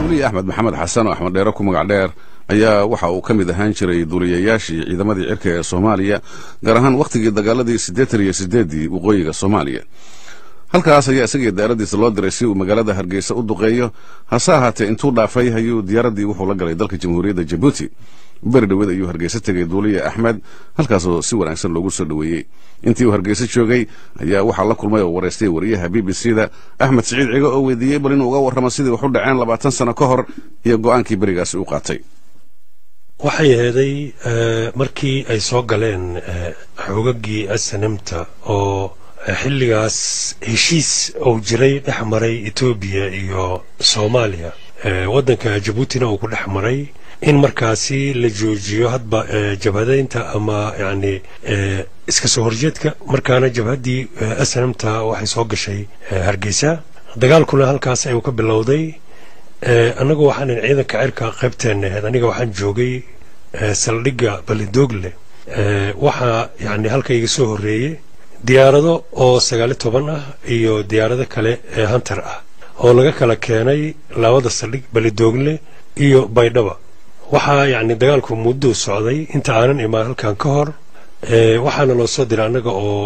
duuliye axmed maxamed xasan oo axmed dheere ku magac dheer ayaa waxa uu ka mid ahaan jiray duuliyayaashii ciidamadii cirka ee soomaaliya gaar ahaan wakhtigii dagaaladii siddeetan iyo siddeeddii waqooyiga soomaaliya halkaas ayaa isagii diyaaradiisa loo diray si uu magaalada hargeysa u duqeeyo hase ahaatee intuu dhaafay ayuu diyaaraddii wuxuu la galay dalka jamhuuriyadda jabuuti beri dhaweed ayuu hargeysa tegay duuliye axmed halkaasoo si wanaagsan loogu soo dhoweeyey intii uu hargeysa joogay ayaa waxaa la kulmay oo waraystay wariyaha b b c da axmed siciid cigo oo weydiiyey bal inuu uga warramo sidii wax u dhaceen labaatan sano ka hor iyo go'aankii berigaasi u qaatay waxay aheeday markii ay soo galeen xoogagii asanamta oo xilligaas heshiis uu jiray dhex maray etoobiya iyo soomaaliya waddanka jabuutina uu ku dhex maray in markaasi la joojiyo hadba jabhadaynta ama yani iska soo horjeedka markaana jabhaddii asanamta waxay soo gashay hargeysa dagaalkuna halkaas ayuu ka bilowday annagu waxaanan ciidanka cirka qaybteenna ahayd aniga waxaan joogay saldhigga balidoogle waxaa yani halka iga soo horreeyey diyaarado oo sagaali toban ah iyo diyaarado kale ee hantar ah oo laga kala keenay labada saldhig balidoogle iyo baydhaba waxaa yacni dagaalku mudduu socday inta aanan imaan halkan ka hor waxaana loo soo diray annaga oo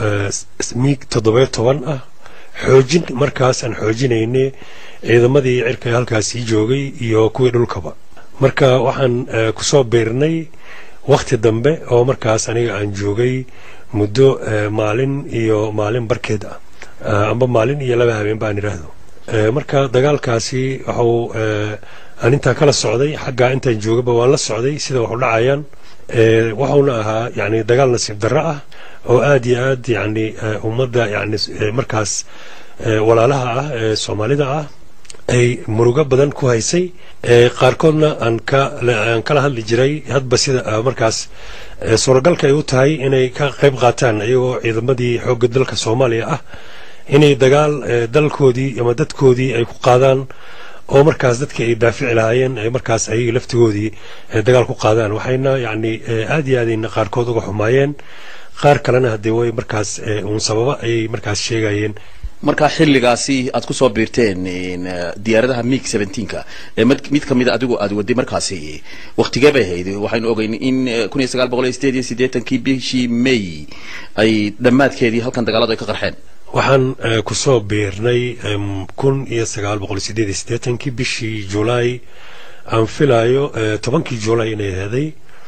miig toddobiyo toban ah xoojin markaas aan xoojinayne ciidamadii cirka halkaasii joogay iyo kuwii dhulkaba marka waxaan ku soo biirnay wakhti dambe oo markaas aniga aan joogay muddo maalin iyo maalin barkeed ah amba maalin iyo laba habeen baan idhaahdo marka dagaalkaasi waxuu aan intaa kala socday xaggaa intaan joogaba waan la socday sida waxu dhacayaan waxuuna ahaa yani dagaal nasiib darro ah oo aad iyo aad yani ummadda yani markaas walaalaha ah ee soomaalida ah ay murugo badan ku haysay qaarkoodna aan aan kala hadli jiray hadba sida markaas suuragalka ay u tahay inay ka qayb qaataan iyagoo ciidamadii xoogga dalka soomaaliya ah inay dagaal dalkoodii ama dadkoodii ay ku qaadaan oo markaas dadkii ay daafici lahaayeen ay markaas ayaga laftigoodii dagaal ku qaadaan waxayna yacni aad iyo aadayna qaarkood uga xumaayeen qaar kalena haddee way markaas uun sababa ayay markaas sheegayeen markaa xilligaasi aad ku soo biirteen diyaaradaha mig seventeenka ee mid ka mida adigu aad waday markaasi waktigee bay ahayd waxaynu ogeyn in kun iyo sagaal boqol iyo sideed iyo siddeetankii bishii may ay dhammaadkeedii halkan dagaaladu ay ka qarxeen waxaan ku soo biirnay kun iyo sagaal boqol iyo sideed iyo siddeetankii bishii julaay aan filaayo tobankii julaay inay aheeday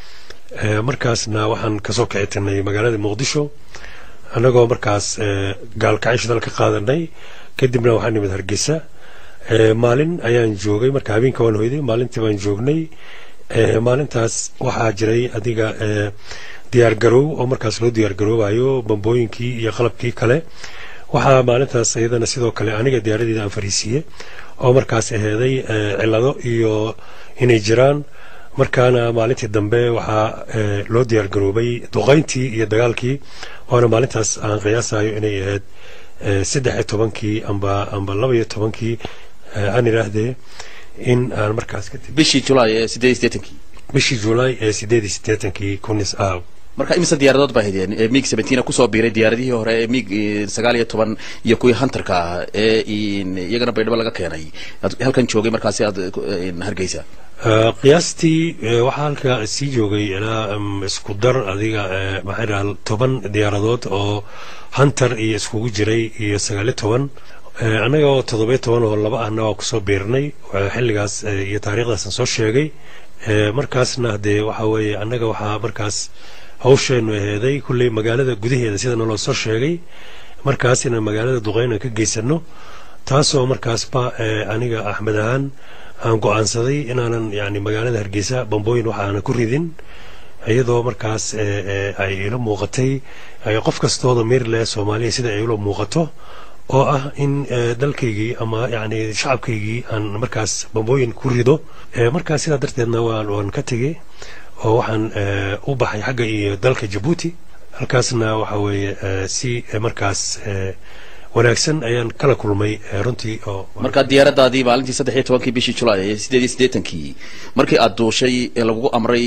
markaasna waxaan kasoo kicitinay magaalada muqdisho annagoo markaas gaalkacin shidal ka qaadanay kadibna waxaan nimid hargeysa maalin ayaan joogay marka habeenka waan hoyday maalintii baan joognay maalintaas waxaa jiray adiga diyaar garow oo markaas loo diyaar garoobayo bambooyinkii iyo qalabkii kale waxaa maalintaas iyadana sidoo kale aniga diyaaradeeda aan fariisiiye oo markaas aheeday cilado iyo inay jiraan markaana maalintii dambe waxaa loo diyaar garoobay duqayntii iyo dagaalkii waana maalintaas aan qiyaasayo inay ahayd saddex iyo tobankii amba amba laba iyo tobankii aan idhaahdee in aan markaas ka bishii julaay ee sideed iyo siddeetankii bishii julaay ee sideed iyo siddeetankii kunis ah marka imise diyaaradood baa haydeen mig seventeena kusoo biiray diyaaradihii hore ee mig sagaal iyo toban iyo kuwii hunterka ah ee iyagana baydhabo laga keenay halkan joogay markaasi aad hargeysa qiyaastii waxaa halka sii joogay ilaa isku dar adiga maxaa dhaha toban diyaaradood oo hunter iyo iskugu jiray iyo sagaaliyo toban annaga oo toddobiyo toban oo laba ahna waa kusoo biirnay xilligaas iyo taariikhdaasaan soo sheegay markaasna dee waxa weeye annaga waxaa markaas hawsheennu aheeday kulley magaalada gudaheeda sida naloo soo sheegay markaas inaan magaalada duqeyna ka geysano taasoo markaasba aniga axmed ahaan aan go-aansaday inaanan yani magaalada hargeysa bambooyin waxa aanan ku ridin iyadoo markaas ay ila muuqatay qof kastooda meerle soomaaliya sida ay ila muuqato oo ah in dalkaygii ama yani shacabkaygii aan markaas bambooyin ku rido markaas sidaa darteedna waan ka tegay oo waxaan u baxay xagga iyo dalka jabuuti halkaasna waxa weeye si markaas wanaagsan ayaan kala kulmay runtii oo markaa diyaaradaadii maalintii saddex iyo tobankii bishii julaay ee sideed iyo siddeetankii markii aad duushay ee lagugu amray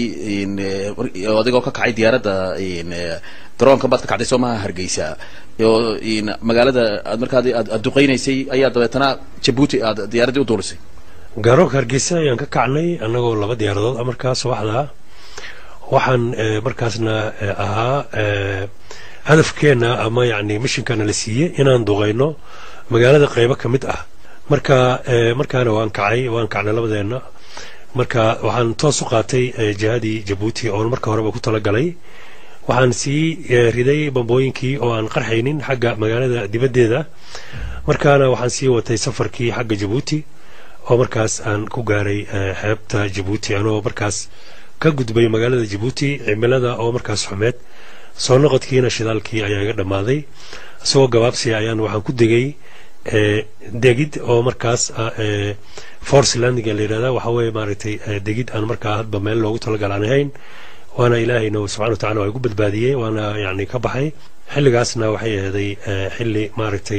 adigoo ka kacay diyaaradda garoonkan baad ka kacday soo maha hargeysa oo magaalada aad markaa aad duqeynaysay ayaa dabeetana jabuuti aad diyaaraddii u duulisay garoonka hargeysa ayaan ka kacnay annagoo laba diyaaradood markaas subaxdaa waxaan markaasna ahaa hadafkeenna ama yacni mishinkana la siiyey inaan duqayno magaalada qaybo ka mid ah marka markaana waan kacay waan kacnay labadeenna marka waxaan toos u qaatay jihadii jabuuti oon marka horeba ku talagalay waxaan sii riday bambooyinkii oo aan qarxaynin xagga magaalada dibaddeeda markaana waxaan sii watay safarkii xagga jabuuti oo markaas aan ku gaaray xeebta jabuuti anoo markaas ka gudbay magaalada jabuuti cimilada oo markaas xumeed soo noqodkiina shidaalkii ayaa iga dhammaaday isagoo gabaabsiya ayaan waxaan ku degay degid oo markaas force landing la yidhahda waxa weeye maaragtay degid aan markaa hadba meel loogu talagal aan ahayn waana ilaahayna subxana wa tacala waa igu badbaadiyey waana yacni ka baxay xilligaasna waxay ahaday xilli maaragtay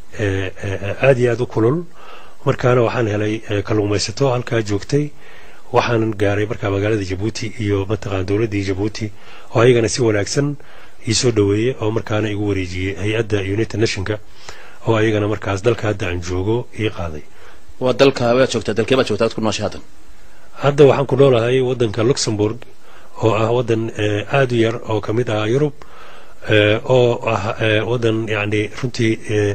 aad iyo aad u kulul markaana waxaan helay kalluumaysato halkaa joogtay waxaan gaaray markaa magaalada jabuuti iyo mataqaan dowladdii jabuuti oo ayagana si wanaagsan ii soo dhoweeyey oo markaana igu wareejiyey hay-adda united nationka oo ayagana markaas dalka hadda aan joogo ii qaaday waa dalka waad joogtaa dalkee baad joogtaa ad ku nooshay haddan hadda waxaan ku noolahay waddanka luxembourg oo ah waddan aad u yar oo ka mid ah yurub oo ah waddan yacni runtii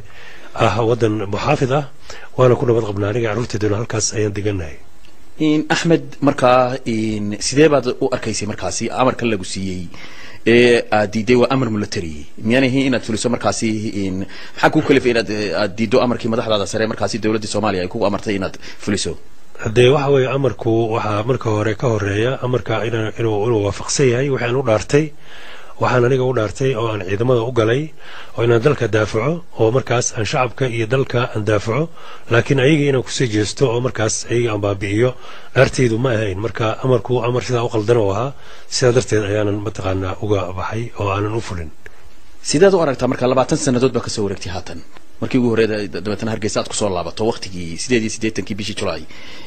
ah waddan muxaafid ah waana ku nabad qabnaa aniga carruurteeduna halkaas ayaan degannahay axmed markaa sidee baad u arkaysay markaasi amarkan lagu siiyey ee aad diiday waa amar military miyaan ahayn inaad fuliso markaasi maxaa kuu kalifay inaad aad diiddo amarkii madaxdaada sare markaasi dowladda soomaaliya ay kugu amartay inaad fuliso haddee waxa weeye amarku waxaa marka hore ka horeeya amarka inuu inuu waafaqsan yahay waxaan u dhaartay waxaan aniga u dhaartay oo aan ciidamada u galay oo inaan dalka daafaco oo markaas aan shacabka iyo dalka aan daafaco laakiin ayaga inaan kusii jeesto oo markaas ayaga aan baabi'iyo dhaartaydu ma ahayn marka amarku amar sidaa u qaldan oo ahaa sidaa darteed ayaanan mataqaanaa uga baxay oo aanan u fulin sideed u aragtaa marka labaatan sannadood baa kasoo wareegtay haatan markii ugu horeeda dabeetana hargeysa aad kusoo laabato waqtigii sideed iyo siddeetankii bishii julaay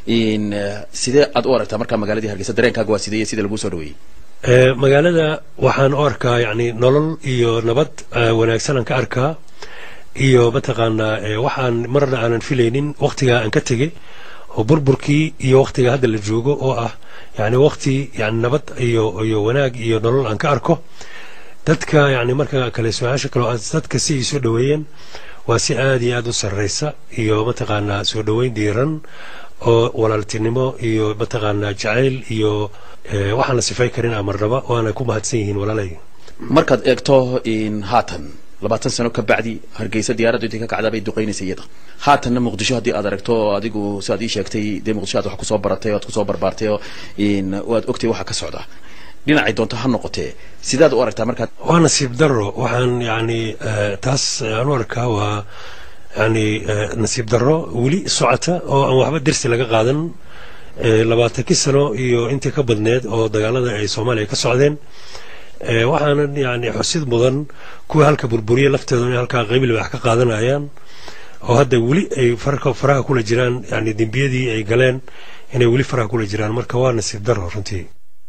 sidee aad u aragtaa marka magaaladii hargeysa dareenkaaga waa sidee iyo sida laguu soo dhaweeyey magaalada waxaan u arkaa yacni nolol iyo nabad wanaagsan aan ka arkaa iyo mataqaanaa waxaan marna aanan filaynin waqtigaa aan ka tegey oo burburkii iyo waqtiga hadda la joogo oo ah yacni waqti yani nabad iyo iyo wanaag iyo nolol aan ka arko dadka yacni marka kale su-aasha kale oo dadka si ay soo dhoweeyeen waa si aad iyo aad u sarreysa iyo mataqaanaa soo dhoweyn diiran oo walaaltinimo iyo mataqaanaa jacayl iyo waxaan la sifay karin amarnaba waana ku mahadsan yihiin walaalay markaad eegto haatan labaatan sano ka bacdi hargeysa diyaaraddu intii ka kacdaa bay duqaynaysa iyada haatanna muqdisho haddii aad aragto adigu siaad ii sheegtay dee muqdisho aad wax kusoo baratay o ad kusoo barbaartay oo waad ogtay waxa ka socda dhinacay doonto ha noqotee sidaad u aragtaa markaad waa nasiib daro waxaan yani taas aan u arkaa waa yani nasiib daro weli socota oo aan waxba dersi laga qaadan labaatankii sano iyo intii ka badneed oo dagaalada ay soomaaliya ka socdeen waxaanan yani xusid mudan kuwa halka burburiya lafteedu inay halkaa qaybil wax ka qaadanayaan oo hadda weli ay faraha kula jiraan yani dembiyadii ay galeen inay weli faraha kula jiraan marka waa nasiib daro runtii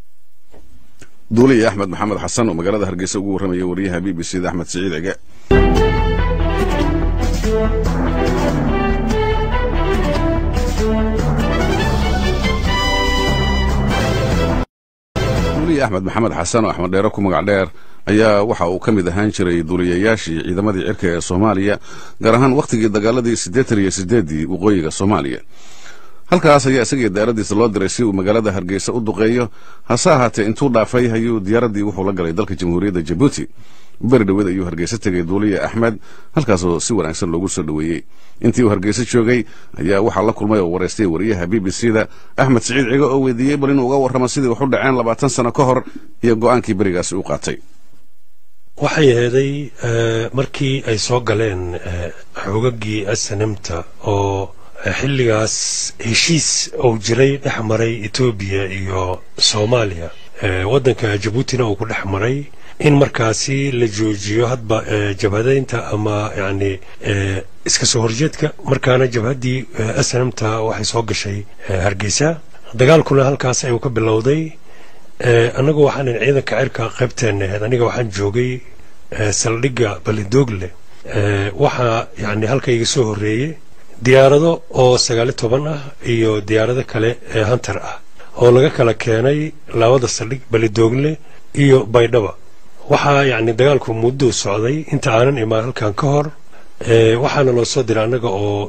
duuliya axmed maxamed xasan oo magaalada hargeysa ugu warramaya wariyaha b b c da axmed siciid cige duuliya axmed maxamed xasan oo axmed dheere ku magac dheer ayaa waxa uu ka mid ahaan jiray duuliyayaashii ciidamadii cirka ee soomaaliya gaar ahaan wakhtigii dagaaladii siddeetan iyo siddeeddii waqooyiga soomaaliya halkaas ayaa isagii diyaaradiisa loo diray si uu magaalada hargeysa u duqeeyo hase ahaatee intuu dhaafay ayuu diyaaraddii wuxuu la galay dalka jamhuuriyadda jabuuti beri dhoweed ayuu hargeysa tegay duuliya axmed halkaasoo si wanaagsan loogu soo dhoweeyey intii uu hargeysa joogay ayaa waxaa la kulmay oo waraystay wariyaha b b c da axmed siciid cigo oo weydiiyey bal inuu uga warramo sidii wax u dhaceen labaatan sano ka hor iyo go'aankii berigaasi u qaatay waxay aheeday markii ay soo galeen xoogagii asanamta oo xilligaas heshiis uu jiray dhex maray etoobiya iyo soomaaliya waddanka jabuutina uu ku dhex maray in markaasi la joojiyo hadba jabhadaynta ama yacni iska soo horjeedka markaana jabhaddii asnamta waxay soo gashay hargeysa dagaalkuna halkaas ayuu ka bilowday annagu waxaanan ciidanka cirka qaybteena ahayd aniga waxaan joogay saldhigga balidoogle waxaa yani halka iga soo horreeyey diyaarado oo sagaali toban ah iyo diyaarado kale ee hantar ah oo laga kala keenay labada saldhig balidoogle iyo baydhaba waxaa yacni dagaalku mudduu socday inta aanan imaan halkan ka hor waxaana loo soo diray annaga oo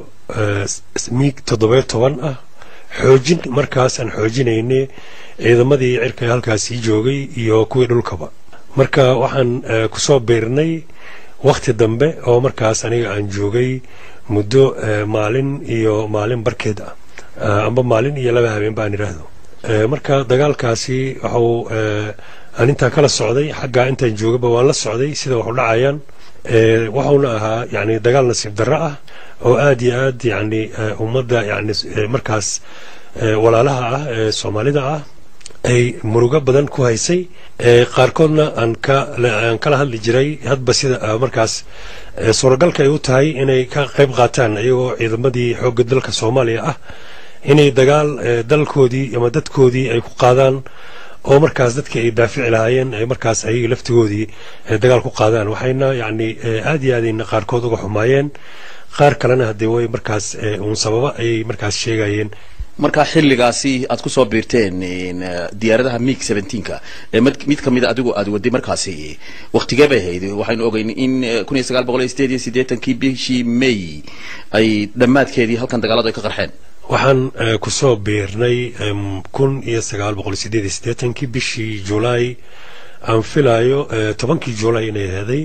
miig toddobiyo toban ah xoojin markaas aan xoojinayne ciidamadii cirka halkaasii joogay iyo kuwii dhulkaba marka waxaan kusoo biirnay wakhti dambe oo markaas aniga aan joogay muddo maalin iyo maalin barkeed ah amba maalin iyo laba habeen baan idhaahdo marka dagaalkaasi waxuu aan intaan kala socday xaggaa intaan joogaba waan la socday sida waxu dhacayaan wuxuuna ahaa yani dagaal nasiib darro ah oo aad iyo aad yani ummadda yani markaas walaalaha ah ee soomaalida ah ay murugo badan ku haysay qaarkoodna aan aan kala hadli jiray hadba sida markaas suuragalka ay u tahay inay ka qayb qaataan iyagoo ciidamadii xoogga dalka soomaaliya ah inay dagaal dalkoodii ama dadkoodii ay ku qaadaan oo markaas dadkii ay daafici lahaayeen ay markaas ayaga laftigoodii dagaal ku qaadaan waxayna yacni aad iyo aadayna qaarkood uga xumaayeen qaar kalena haddee way markaas uun sababa ayay markaas sheegayeen markaa xilligaasi aad ku soo biirteen diyaaradaha mig seventeenka ee mid ka mida adigu aad waday markaasi waktigee bay ahayd waxaynu ogeyn in kun iyo sagaal boqol iyo sideed iyo siddeetankii bishii may ay dhammaadkeedii halkan dagaaladu ay ka qarxeen waxaan kusoo biirnay kun iyo sagaal boqol sideed iyo siddeetankii bishii julaay aan filaayo tobankii julaay inay aheeday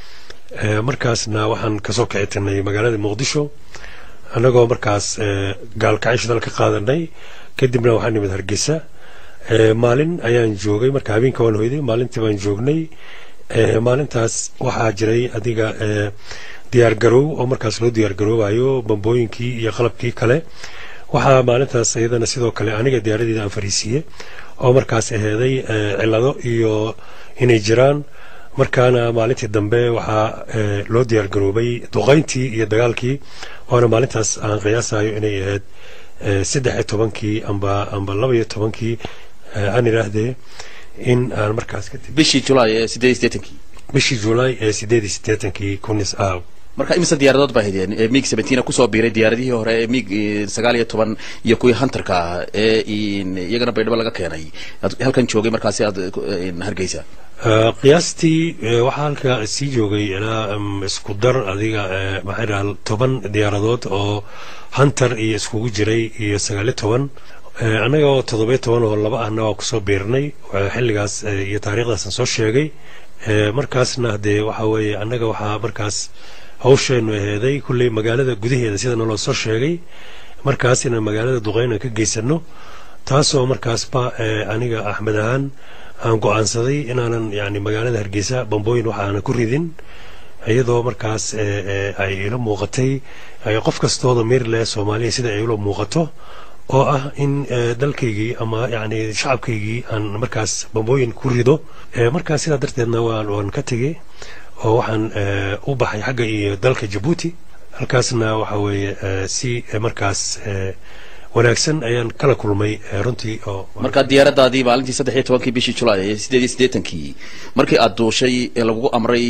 markaasna waxaan kasoo kici tirnay magaalada muqdisho annagoo markaas gaalkacyo dal ka qaadanay kadibna waxaan nimid hargeysa maalin ayaan joogay marka habeenka waan hoyday maalintii baan joognay maalintaas waxaa jiray adiga diyaargaroow oo markaas loo diyaargaroobayo bambooyinkii iyo qalabkii kale waxaa maalintaas iyadana sidoo kale aniga diyaaradeeda aan fariisiiye oo markaas aheeday cilado iyo inay jiraan markaana maalintii dambe waxaa loo diyaargaroobay duqayntii iyo dagaalkii waana maalintaas aan qiyaasayo inay ahayd saddex iyo tobankii amba amba laba iyo tobankii aan idhaahdee in aan markaas ka bishii julaay ee sideed iyo siddeetankii bishii julaay ee sideed iyo siddeetankii kunis ah marka imise diyaaradood baa haydeen mig seventeen kusoo biiray diyaaradihii hore ee mig sagaal iyo toban iyo kuwii hunterka ah ee iyagana baydhabo laga keenay halkan joogay markaasi aad hargeysa qiyaastii waxaa halka sii joogay ilaa isku dar adiga maxaa dhaha toban diyaaradood oo hunter iyo iskugu jiray iyo sagaal iyo toban annaga oo toddobiyo toban oo laba ahna waa kusoo biirnay xilligaas iyo taariikhdaasaan soo sheegay markaasna hadee waxa weeye annaga waxaa markaas hawsheenu aheeday kulley magaalada gudaheeda sida naloo soo sheegay markaas inaan magaalada duqeyna ka geysano taasoo markaasba aniga axmed ahaan aan go-aansaday inaanan yani magaalada hargeysa bambooyin waxa aanan ku ridin iyadoo markaas ay ila muuqatay qof kastooda meerle soomaaliya sida ay ila muuqato oo ah in dalkaygii ama yani shacabkaygii aan markaas bambooyin ku rido markaas sidaa darteedna waan ka tegay oo waxaan u baxay xagga iyo dalka jabuuti halkaasna waxa weeye si markaas wanaagsan ayaan kala kulmay runtii oo markaa diyaaradaadii maalintii saddex iyo tobankii bishii julaay ee sideed iyo siddeetankii markii aad duushay ee lagugu amray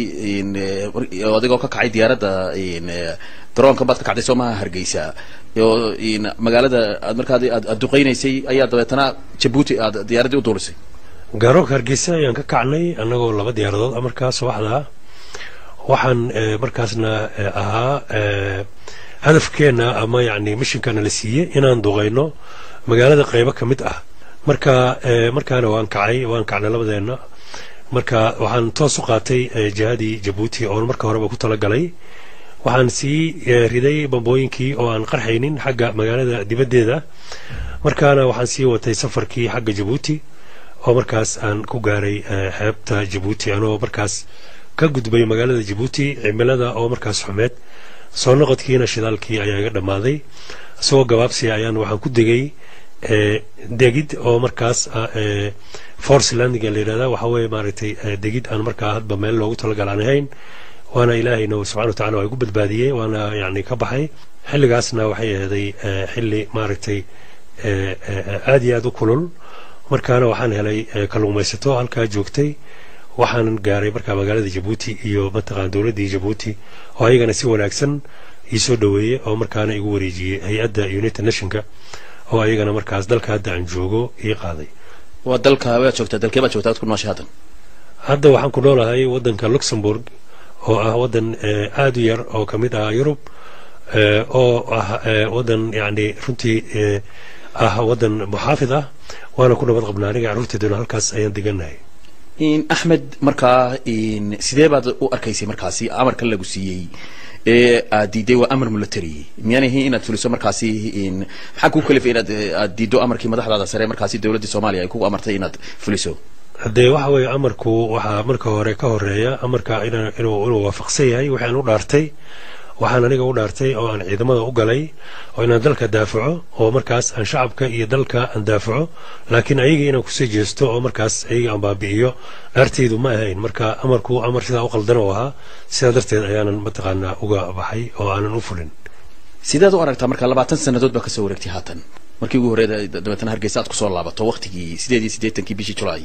adigoo ka kacay diyaaradda garoonka baad ka kacday soomaha hargeysa oo magaalada aad markaa aad duqeynaysay ayaa dabeetana jabuuti aad diyaaraddii u duulisay garoonka hargeysa ayaan ka kacnay annagoo laba diyaaradood markaas waxdaa waxaan markaasna ahaa hadafkeenna ama yani mishinkana la siiyey inaan duqayno magaalada qaybo ka mid ah marka markaana waan kacay waan kacnay labadeenna marka waxaan toos u qaatay jihadii jabuuti oon marka horeba ku talagalay waxaan sii riday bambooyinkii oo aan qarxaynin xagga magaalada dibaddeeda markaana waxaan sii watay safarkii xagga jabuuti oo markaas aan ku gaaray xeebta jabuuti anoo markaas ka gudbay magaalada jabuuti cimilada oo markaas xumeed soo noqodkiina shidaalkii ayaa iga dhammaaday isagoo gabaabsiya ayaan waxaan ku degay degid oo markaas force landinga la yidhahda waxa weeye maaragtay degid aan markaa hadba meel loogu talagal aan ahayn waana ilaahayna subxana watacala waa igu badbaadiyey waana yani ka baxay xilligaasna waxay aheeday xilli maaragtay aad iyo aad u kulul markaana waxaan helay kalluumaysato halkaa joogtay waxaan gaaray markaa magaalada jabuuti iyo mataqaan dowladdii jabuuti oo ayagana si wanaagsan ii soo dhoweeyey oo markaana igu wareejiyey hay-adda united nationka oo ayagana markaas dalka hadda aan joogo ii qaaday waa dalka waad joogtaa dalkee baad joogtaa ad ku nooshay haddan hadda waxaan ku noolahay waddanka luxembourg oo ah waddan aada u yar oo ka mid ah yurub oo ah waddan yacni runtii ah waddan muxaafid ah waana ku nabad qabnaa aniga carruurteeduna halkaas ayaan degannahay axmed markaa sidee baad u arkaysay markaasi amarkan lagu siiyey ee aad diiday waa amar military miyaan ahayn inaad fuliso markaasi maxaa kuu kalifay inaad aad diiddo amarkii madaxdaada sare markaasi dowladda soomaaliya ay kugu amartay inaad fuliso haddee waxa weeye amarku waxaa marka hore ka horeeya amarka inuu inuu waafaqsan yahay waxaan u dhaartay waxaan aniga u dhaartay oo aan ciidamada u galay oo inaan dalka daafaco oo markaas aan shacabka iyo dalka aan daafaco laakiin ayaga inaan kusii jeesto oo markaas ayaga aan baabi'iyo dhaartaydu ma ahayn marka amarku amar sidaa u qaldan oo ahaa sidaa darteed ayaanan mataqaanaa uga baxay oo aanan u fulin sideed u aragtaa marka labaatan sannadood baa kasoo wareegtay haatan markii ugu horreeda dabeetana hargeysa aad kusoo laabato waqtigii sideed iyo siddeetankii bishii julaay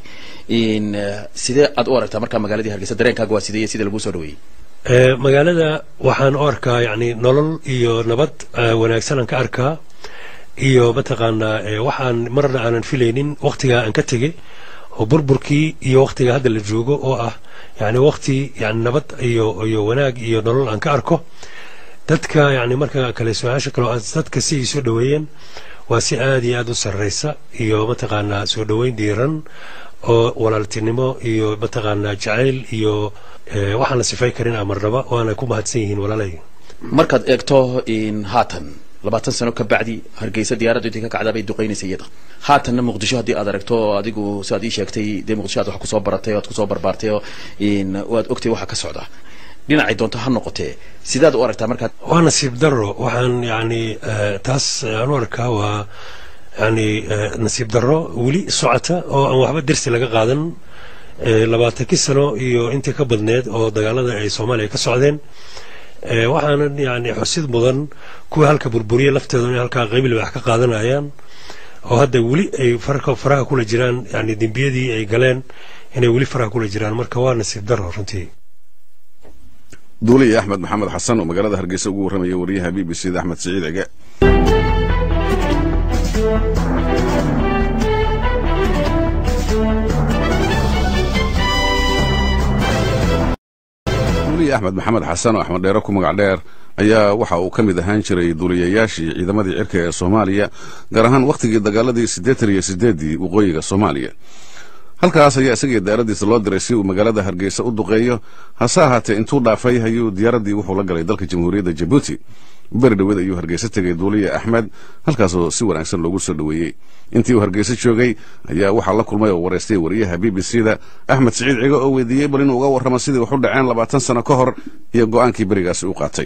sidee aad u aragtaa markaa magaaladii hargeysa dareenkaaga waa sidee sida laguu soo dhaweeyey magaalada waxaan u arkaa yacni nolol iyo nabad wanaagsan aan ka arkaa iyo mataqaanaa waxaan marna aanan filaynin waqtigaa aan ka tegey oo burburkii iyo waqtiga hadda la joogo oo ah yacni waqti yani nabad iyo iyo wanaag iyo nolol aan ka arko dadka yacni marka kale su-aasha kale oo dadka si ay soo dhoweeyeen waa si aada iyo aada u sarreysa iyo mataqaanaa soo dhoweyn diiran oo walaaltinimo iyo mataqaanaa jacayl iyo waxaan la sifay karin amarnaba waana ku mahadsan yihiin walaalay markaad eegto haatan labaatan sano ka bacdi hargeysa diyaaraddu intii ka kacdaa bay duqaynaysa iyada haatanna muqdisho haddii aad aragto adigu siaad ii sheegtay dee muqdisho aad wax kusoo baratay oad kusoo barbaartay oo waad ogtay waxa ka socda dhinacay doonto ha noqotee sidaad u aragtaa markaad waa nasiib darro waxaan yacni taas aan u arkaa waa yani nasiib darro weli socota oo aan waxba dersi laga qaadan labaatankii sano iyo intii ka badneed oo dagaalada ay soomaaliya ka socdeen waxaanan yani xusid mudan kuwa halka burburiya lafteedu inay halkaa qaybil wax ka qaadanayaan oo hadda weli ay faraha kula jiraan yani dembiyadii ay galeen inay weli faraha kula jiraan marka waa nasiib darro runtii duuliya axmed maxamed xasan oo magaalada hargeysa ugu warramaya wariyaha b b c da axmed siciid cige duuliya axmed maxamed xasan oo axmed dheere ku magac dheer ayaa waxa uu ka mid ahaan jiray duuliyayaashii ciidamadii cirka ee soomaaliya gaar ahaan wakhtigii dagaaladii siddeetan iyo siddeeddii waqooyiga soomaaliya halkaas ayaa isagii diyaaradiisa loo diray si uu magaalada hargeysa u duqeeyo hase ahaatee intuu dhaafay ayuu diyaaraddii wuxuu la galay dalka jamhuuriyadda jabuuti beri dhoweed ayuu hargeysa tegay duuliya axmed halkaasoo si wanaagsan loogu soo dhoweeyey intii uu hargeysa joogay ayaa waxaa la kulmay oo wareystay wariyaha b b c da axmed siciid cigo oo weydiiyey bal inuu uga warramo sidii wax u dhaceen labaatan sano ka hor iyo go'aankii berigaasi u qaatay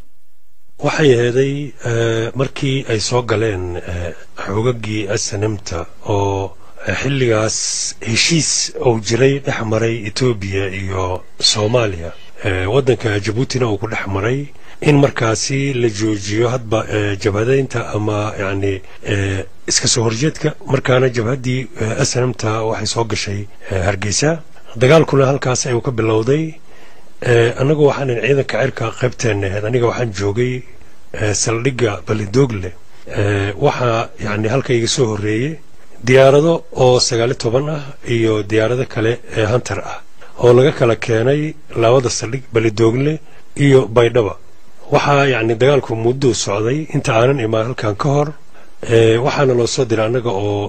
waxay aheeday markii ay soo galeen xoogagii asanamta oo xilligaas heshiis uu jiray dhex maray etoobiya iyo soomaaliya waddanka jabuutina uu ku dhex maray in markaasi la joojiyo hadba jabhadaynta ama yacni iska soo horjeedka markaana jabhaddii asnamta waxay soo gashay hargeysa dagaalkuna halkaas ayuu ka bilowday annagu waxaanan ciidanka cirka qaybteenna ahayd aniga waxaan joogay saldhigga balidoogle waxaa yacni halka iga soo horreeyey diyaarado oo sagaali toban ah iyo diyaarado kale ee hantar ah oo laga kala keenay labada saldhig balidoogle iyo baydhaba waxaa yacni dagaalku mudduu socday inta aanan imaan halkan ka hor waxaana loo soo diray annaga oo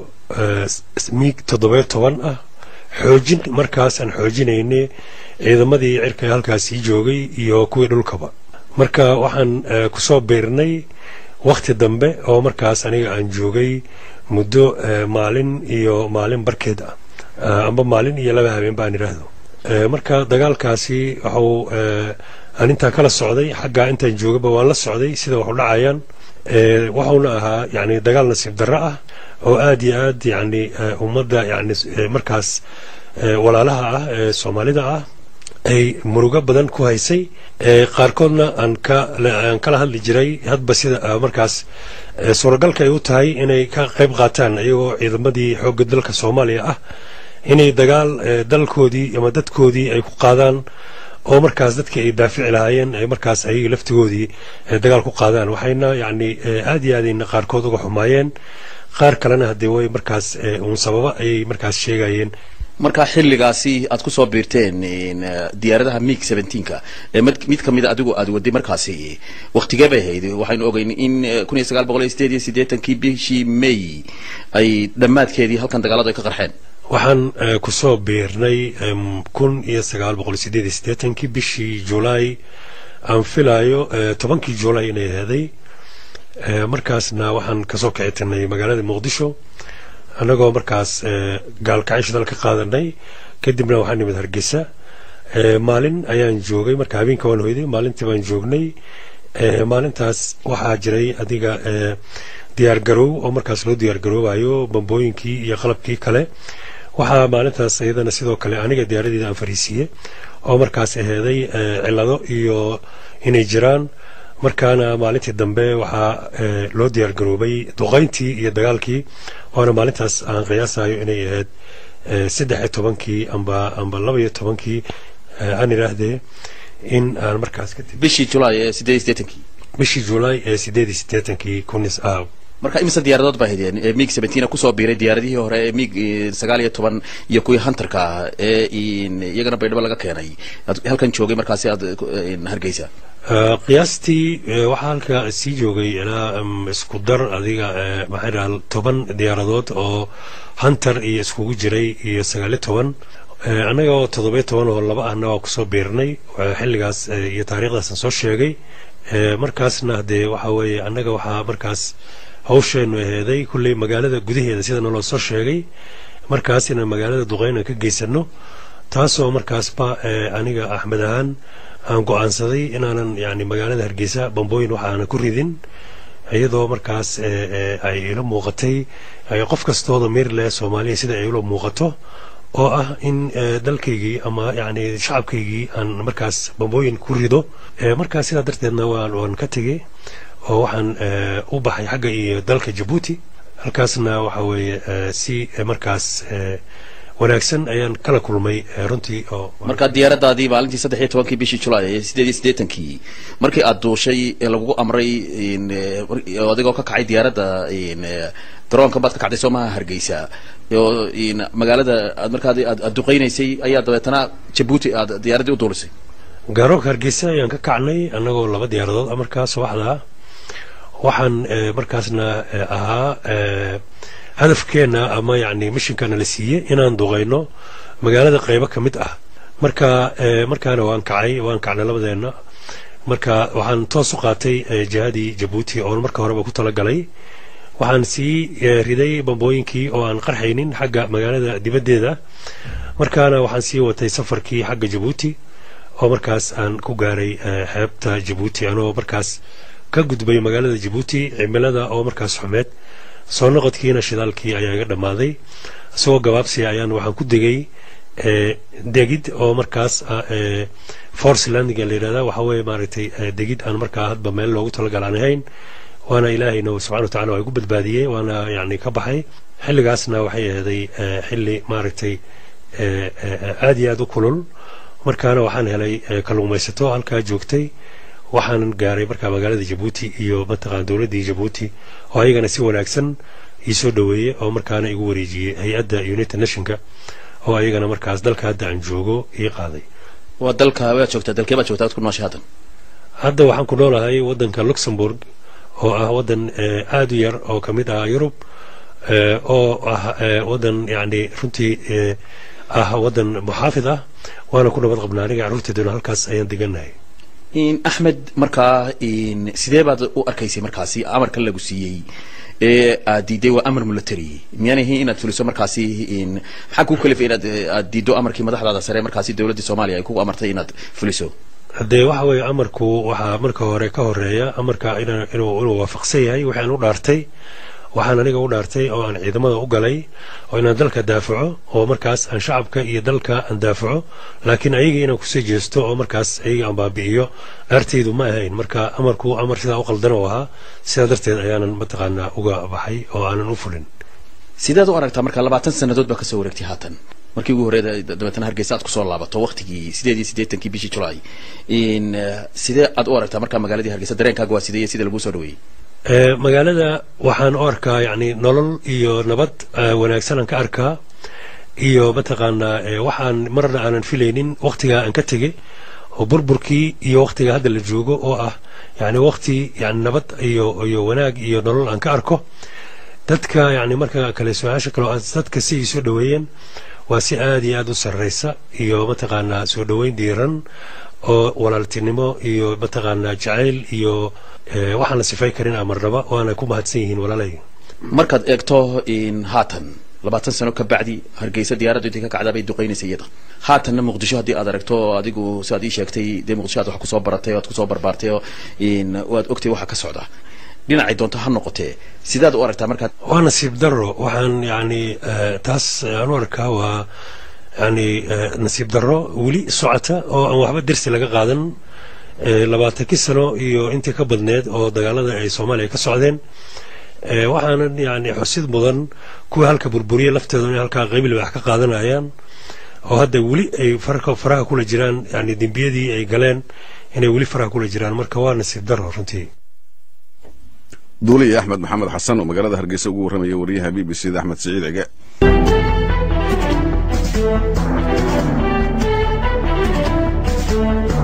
miig toddobiyo toban ah xoojin markaas aan xoojinaynay ciidamadii cirka halkaasii joogay iyo kuwii dhulkaba marka waxaan kusoo biirnay wakhti dambe oo markaas aniga aan joogay muddo maalin iyo maalin barkeed ah amba maalin iyo laba habeen baan idhaahdo marka dagaalkaasi waxuu aan intaa kala socday xaggaa intaan joogaba waan la socday sida waxu dhacayaan wuxuuna ahaa yani dagaal nasiib darro ah oo aad iyo aad yani ummadda yani markaas walaalaha ah ee soomaalida ah ay murugo badan ku haysay qaarkoodna aan aan kala hadli jiray hadba sida markaas suuragalka ay u tahay inay ka qayb qaataan iyagoo ciidamadii xoogga dalka soomaaliya ah inay dagaal dalkoodii ama dadkoodii ay ku qaadaan oo markaas dadkii ay daafici lahaayeen ay markaas ayaga laftigoodii dagaal ku qaadaan waxayna yacni aad iyo aadayna qaarkood uga xumaayeen qaar kalena haddee way markaas uun sababa ayay markaas sheegayeen marka xilligaasi aad kusoo biirteen diyaaradaha mig seventeenka ee mid kamida adigu aad waday markaasi waktigee bay ahayd waxaynu ogeyn in kun iyo sagaal boqol iyo sideed iyo siddeetankii bishii may ay dhammaadkeedii halkan dagaaladu ay ka qarxeen waxaan kusoo biirnay kun iyo sagaal boqol sideed iyo siddeetankii bishii julaay aan filaayo tobankii julaay inay aheeday markaasna waxaan kasoo kicitinay magaalada muqdisho annagoo markaas gaalkacin shidal ka qaadanay kadibna waxaan nimid hargeysa maalin ayaan joogay marka habeenka waan hoyday maalintii baan joognay maalintaas waxaa jiray adiga diyaargarow oo markaas loo diyaargaroobayo bambooyinkii iyo qalabkii kale waxaa maalintaas iyadana sidoo kale aniga diyaaradeeda aan fariisiiye oo markaas aheeday cilado iyo inay jiraan markaana maalintii dambe waxaa loo diyaargaroobay duqayntii iyo dagaalkii waana maalintaas aan qiyaasayo inay ahayd saddex iyo tobankii amba amba laba iyo tobankii aan idhaahdee in aan markaas kadib bishii julaay ee sideed iyo siddeetankii bishii julaay ee sideed iyo siddeetankii kunis ah marka imise diyaaradood baa haydeen mig seventeen kusoo biiray diyaaradihii hore ee mig sagaal iyo toban iyo kuwii hunterka ah ee iyagana baydhabo laga keenay halkan joogay markaasi aad hargeysa qiyaastii waxaa halka sii joogay ilaa isku dar adiga maxaa dhaha toban diyaaradood oo hunter iyo iskugu jiray iyo sagaaliyo toban annaga oo toddobiyo toban oo laba ahna waa kusoo biirnay xilligaas iyo taariikhdaasaan soo sheegay markaasna hadee waxa weeye annaga waxaa markaas hawsheenu aheeday kulley magaalada gudaheeda sida naloo soo sheegay markaas inaan magaalada duqeynan ka geysano taasoo markaasba aniga axmed ahaan aan go-aansaday inaanan yani magaalada hargeysa bambooyin waxa aanan ku ridin iyadoo markaas ay ila muuqatay qof kastooda meerle soomaaliya sida ay ila muuqato oo ah in dalkaygii ama yani shacabkaygii aan markaas bambooyin ku rido markaas sidaa darteedna waan ka tegey oo waxaan u baxay xagga iyo dalka jabuuti halkaasna waxa weeye si markaas wanaagsan ayaan kala kulmay runtii oo marka diyaaradaadii maalintii saddex iyo tobankii bishii julaay ee sideed iyo siddeetankii markii aad duushay ee lagugu amray adigoo ka kacay diyaaradda garoonka baad ka kacday soomaha hargeysa oo magaalada aad markaa aad duqeynaysay ayaa dabeetana jabuuti aad diyaaraddii u duulisay garoonka hargeysa ayaan ka kacnay annagoo laba diyaaradood markaas waxdaa waxaan markaasna ahaa hadafkeenna ama yani mishinkana la siiyey inaan duqayno magaalada qaybo ka mid ah marka markaana waan kacay waan kacnay labadeenna marka waxaan toos u qaatay jihadii jabuuti oon marka horeba ku talagalay waxaan sii riday bambooyinkii oo aan qarxaynin xagga magaalada dibaddeeda markaana waxaan sii watay safarkii xagga jabuuti oo markaas aan ku gaaray xeebta jabuuti anoo markaas ka gudbay magaalada jabuuti cimilada oo markaas xumeed soo noqodkiina shidaalkii ayaa iga dhammaaday isagoo gabaabsiya ayaan waxaan ku degay degid oo markaas force landinga la yidhahda waxa weeye maaragtay degid aan markaa hadba meel loogu talagal aan ahayn waana ilaahayna subxana watacala waa igu badbaadiyey waana yani ka baxay xilligaasna waxay aheeday xilli maaragtay aad iyo aad u kulul markaana waxaan helay kalluumaysato halkaa joogtay waxaanan gaaray markaa magaalada jabuuti iyo mataqaan dowladdii jabuuti oo ayagana si wanaagsan ii soo dhoweeyey oo markaana igu wareejiyey hay-adda united nationka oo ayagana markaas dalka hadda aan joogo ii qaaday waa dalka waad joogtaa dalkee baad joogtaa ad ku nooshay haddan hadda waxaan ku noolahay waddanka luxembourg oo ah waddan aad u yar oo ka mid ah yurub oo ah waddan yani runtii ah waddan muxaafid ah waana ku nabad qabnaa aniga carruurteeduna halkaas ayaan degannahay axmed markaa sidee baad u arkaysay markaasi amarka lagu siiyey ee aad diiday waa amar military miyaanay ahayn inaad fuliso markaasi maxaa kuu kalifay inaad aad diiddo amarkii madaxdaada sare markaasi dowladdii soomaaliya ay kugu amartay inaad fuliso haddee waxa weeye amarku waxaa marka hore ka horeeya amarka inuu inuu waafaqsan yahay waxaan u dhaartay waxaan aniga u dhaartay oo aan ciidamada u galay oo inaan dalka daafaco oo markaas aan shacabka iyo dalka aan daafaco laakiin ayaga inaan kusii jeesto oo markaas ayaga aan baabi'iyo dhaartaydu ma ahayn marka amarku amar sidaa u qaldan oo ahaa sidaa darteed ayaanan mataqaanaa uga baxay oo aanan u fulin sideed u aragtaa marka labaatan sannadood baa kasoo wareegtay haatan markii ugu horreeda dabeetana hargeysa aad kusoo laabato waqtigii sideed iyo siddeetankii bishii julaay in sidee aad u aragtaa markaa magaaladii hargeysa dareenkaaga waa sidee iyo sida laguu soo dhaweeyey magaalada waxaan u arkaa yani nolol iyo nabad wanaagsanaan ka arkaa iyo mataqaanaa waxaan marna aanan filaynin waqtigaa aan ka tegey oo burburkii iyo waqtiga hadda la joogo oo ah yani waqti yani nabad iyo iyo wanaag iyo nolol aan ka arko dadka yani marka kale su-aasha kale dadka si ay soo dhaweeyeen waa si aada iyo aada u sarreysa iyo mataqaanaa soo dhaweyn diiran oo walaaltinimo iyo mataqaanaa jacayl iyo waxaan la sifay karin amarnaba waana ku mahadsan yihiin walaalay markaad eegto in haatan labaatan sano ka bacdi hargeysa diyaaraddu intay ka kacdaa bay duqaynaysa iyada haatanna muqdisho haddii aad aragto adigu siaad ii sheegtay dee muqdisho aad wax kusoo baratay o aad kusoo barbaartay oo in waad ogtay waxa ka socda dhinacay doonto ha noqotee sidaad u aragtaa markaad waa nasiib daro waxaan yani taas aan u arkaa waa yani nasiib daro weli socota oo aan waxba dersi laga qaadan labaatankii sano iyo intii ka badneed oo dagaalada ay soomaaliya ka socdeen waxaanan yani xusid mudan kuwa halka burburiya laftooda inay halkaa qaybil wax ka qaadanayaan oo hadda weli ay faraha kula jiraan yani dembiyadii ay galeen inay weli faraha kula jiraan marka waa nasiib daro runtii duuliya axmed maxamed xasan oo magaalada hargeysa ugu warramaya wariyaha b b c da axmed siciid cige Thank you.